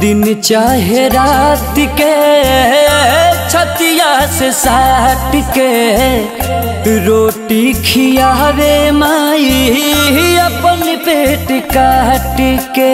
दिन चाहे रात के छतिया से साट के रोटी खियावे माई अपन पेट काट के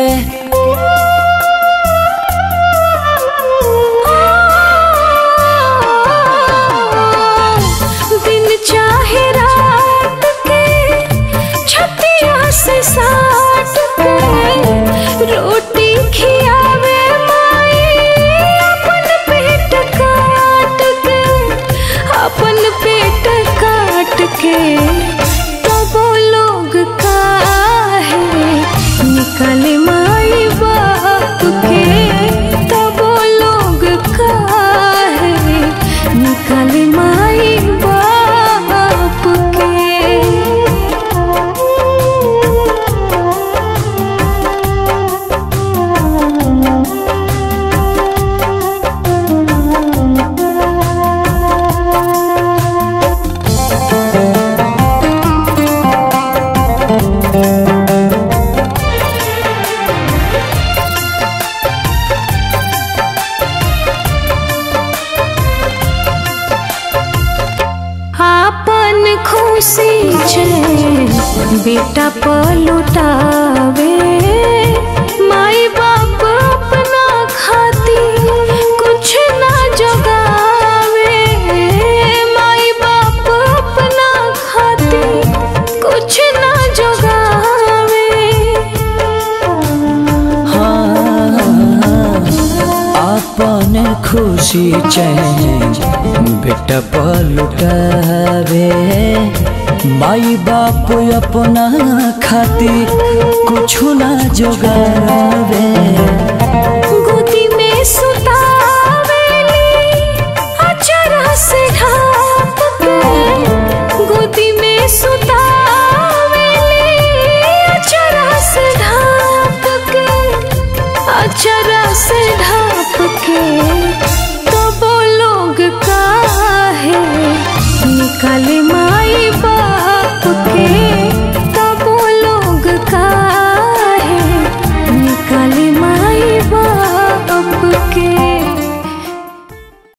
दिन चाहे रात के छतिया से साट के रोटी खियावे माई अपन पेट काट के अपन पेट काट के तबो लोग काहे निकले माई बाप के तबो लोग काहे निकले माई बाप के आपन खुशी छे बेटा पलुटावे माई बाप अपना खाती कुछ ना जगावे माई बाप अपना खाती कुछ ना जगावे अपन खुशी चैन बेटा पलुटावे माई बाप अपना खातिर कुछ ना जोगावे